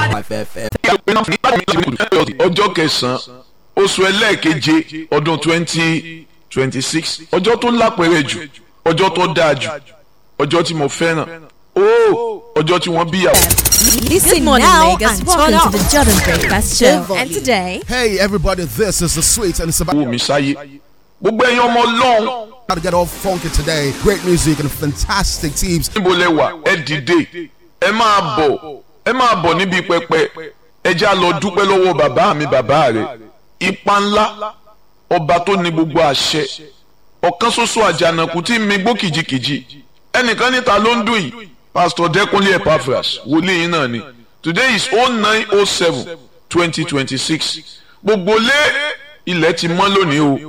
ọjọ́ kẹsàn-án oṣù ẹlẹ́ẹ̀keje ọdún twenty twenty six ọjọ́ tó lápẹ̀rẹ̀ jù ọjọ́ tó dáa jù ọjọ́ tí mo fẹ́ràn ó ọjọ́ tí wọ́n bíyàwó. Listen morning, now Lagos. and Welcome turn to up. the Jordan Breakfast The Show. volume. And today, Hey everybody, this is the sweet and it's about wò mí sáyé gbogbo ẹ̀yin ọmọ ọlọ́run to get all funky today. Great music and fantastic teams. níbo lẹ wà ẹ dìde ẹ máa bọ̀ ẹ máa bọ̀ níbi pẹpẹ ẹ já lọ dúpẹ́ lọ́wọ́ bàbá mi bàbá rẹ̀ ipa ńlá ọba tó ní gbogbo àṣẹ ọ̀kan ṣoṣo àjànàkú tí mi gbó kìjikìji ẹnìkan níta ló ń dùn yìí pastor Dẹ́kunlé Epaphras wòlíì yín náà ni today is oh nine oh seven twenty twenty six gbogbo lé ilẹ̀ ti mọ́ lónìí o